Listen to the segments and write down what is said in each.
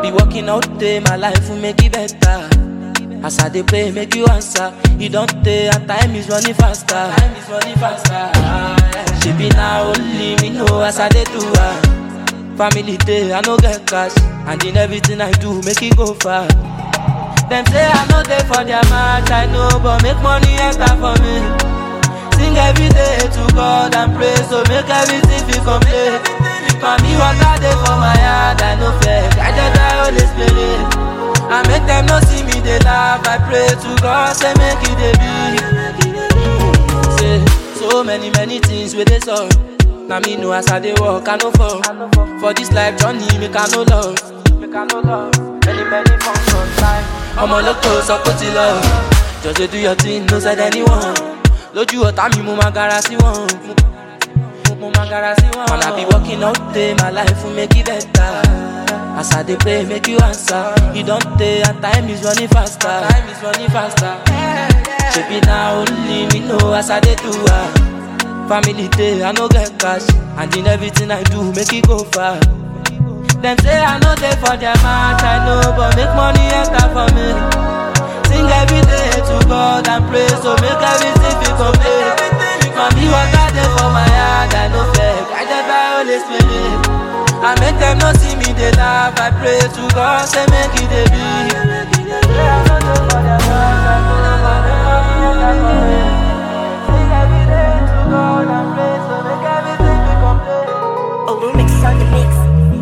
be working all day, my life will make it better. As I dey pray, make you answer. You don't take, and time is running faster. Time is running faster. She be now only me know as I dey do her. Family day, I no get cash, and in everything I do, make it go far. Them say I no dey for their match, I know, but make money enter for me. Sing every day to God and pray, so make everything be complete. Mami water dey for my heart, I no fake, I just die Holy Spirit. I make them no see me, they laugh, I pray to God, say make it dey be. Say, so many, many things with this all. Now me know as I dey walk, I no fall. For this life journey, make I no love. Make I no love. Many, many functions time. ọmọ lóko sọ pé ó ti lọ just dey do your thing no side anyone lójú ọ̀tá mi mo máa gara sí wọn mo máa gara sí wọn. and i be working all day my life will make it better as i dey pray make you answer you don tey and time is running faster time is running faster shebi na only me know as i dey do am family dey i no get cash and in everything i do make e go far. Them say I know they for their match, I know, but make money enter for me. Sing every day to God and pray, so make everything be complete. Mami water dey for my heart, I no fake, I just buy Holy Spirit. I make them no see me, they laugh, I pray to God, say make it dey be. Say I know they for their match, I know, but make money enter for me. Sing every day to God and pray, so make everything be complete. Oh, remix on the mix.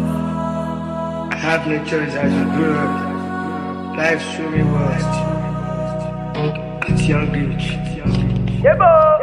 I have no choice as you grow up. Life showed me worst. At young age. Yeah, boy.